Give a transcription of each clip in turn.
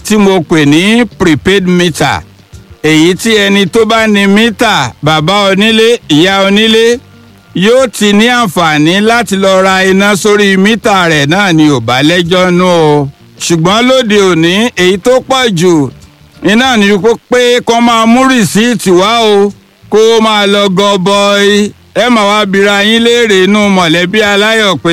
tí mo pè ní prepaid meter èyí tí ẹni tó bá ní mítà bàbá onílé ìyá onílé yóò ti ní àǹfààní láti lọ ra iná sórí mítà rẹ̀ náà ni ò bá lẹ́jọ́ nú o ṣùgbọ́n lóde òní èyí tó pọ̀ jù iná ni pé kó máa mú rìsíìtì wá o kó máa lọ gọbọi ẹ mà wá bira yín léèrè inú mọ̀lẹ́bí aláyọ̀ pé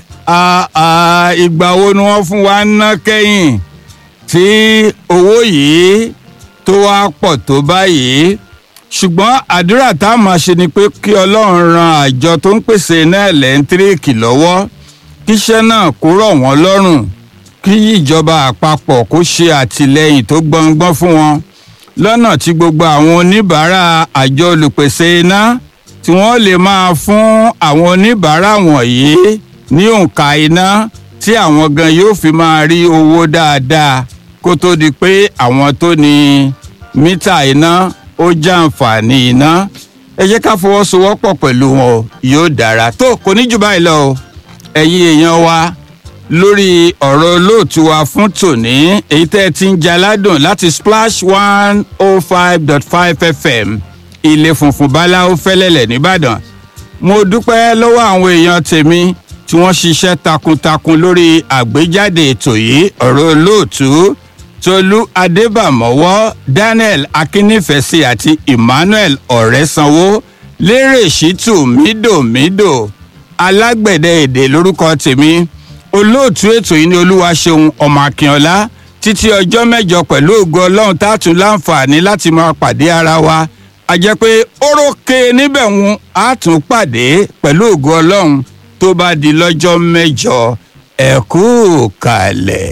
ìgbà wo ni wọ́n fún wa ń ná kẹ́yìn tí owó yìí tó wá pọ̀ tó báyìí ṣùgbọ́n àdúrà tá a máa ṣe ni pé kí ọlọ́run ran àjọ tó ń pèsè iná ẹ̀lẹ́ńtíríìkì lọ́wọ́ kíṣẹ́ náà kó rọ̀ wọ́n lọ́rùn kí ìjọba àpapọ̀ kó ṣe àtìlẹ́yìn tó gbọngbọ́n fún wọn lọ́nà tí gbogbo àwọn oníbàárà àjọ olùpèsè iná tí wọ́n lè máa fún àwọn oníbàárà wọ̀nyí ní òǹkà iná tí àwọn gan yóò fi máa rí owó dáadáa kó tó di pé àwọn tó ní mítà iná ó jàǹfààní iná ẹ jẹ́ ká fọwọ́sowọ́pọ̀ pẹ̀lú wọn yóò dára tó kò ní jù báyìí lọ o ẹ̀yin èèyàn wa lórí ọ̀rọ̀ olóòtú wa fún tòní èyí tẹ́ ẹ ti ń jaládùn láti splash one oh five dot five fm ilé funfun báláwo fẹ́lẹ́lẹ̀ nìbàdàn mo dúpẹ́ lọ́wọ́ àwọn èèyàn tèmi tí wọ́n ṣiṣẹ́ takuntakun lórí àgbéjáde ètò yìí ọ̀rọ̀ olóòtú tolú adébàmọ́wọ́ daniel akínnífẹ̀sí àti emmanuel ọ̀rẹ́sanwó lérè ṣítù mídòmídò alágbẹ̀dẹ èdè lórúkọ tèmi olóòtú ètò yìí ní olúwaṣeun ọmọ akínọlá títí ọjọ́ mẹ́jọ pẹ̀lú ògo ọlọ́run tá a tún láǹfààní láti máa pàdé ara wa a jẹ́ pé órókè níbẹ̀ ń á tún pàdé pẹ̀lú ògo ọlọ́run tó bá di lọ́jọ́ mẹ́jọ ẹ kú kalẹ̀.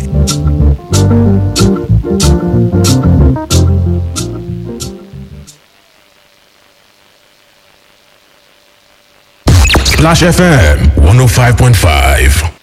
Splash FM 105.5.